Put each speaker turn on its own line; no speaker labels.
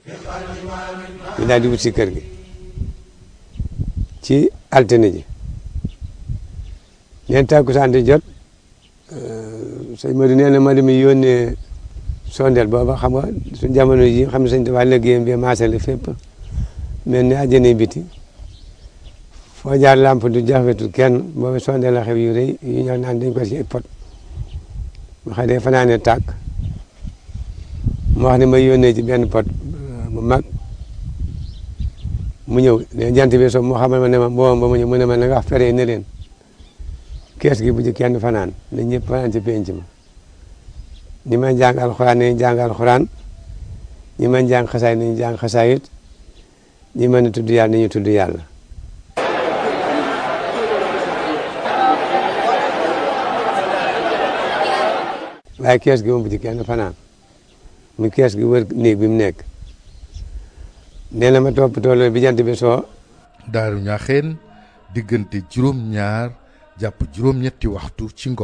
ñu daal di wut si kër gi ci altine ji neen takkusaan di jot sëñ Modou nee na ma dem yónnee sondeel booba xam nga suñ jamono ji xam ne sëñ Tuubaa liggéeyam bi maasale fépp mel ni àjjana biti foo jaar lamp du jafetul kenn booba sondeel la xew yu rëy yu ñëw naan dañ ko ci pot ma xam ne fanaane tàkk mu wax ne ma yónnee ci benn pot bu mag mu ñëw ne jant bi so mu xamal ma ne ma booba ba mu ñëw mu ne ma na nga wax fere ne leen kees gi bu ci kenn fanaan na ñëpp fanaan ci penc ma ñi may jàng alxuraan nañu jàng alxuraan ñi may jàng xasaay nañu jàng xasaayit ñi mën a tudd yàlla nañu tudd yàlla waaye kees gi moom bu ci kenn fanaan mu kees gi wër néeg bi mu nekk nee na ma toppatoo loolu bi jant bi soo
daaru ñaaxeen diggante juróom ñaar jàpp juróom ñetti waxtu ci ngoon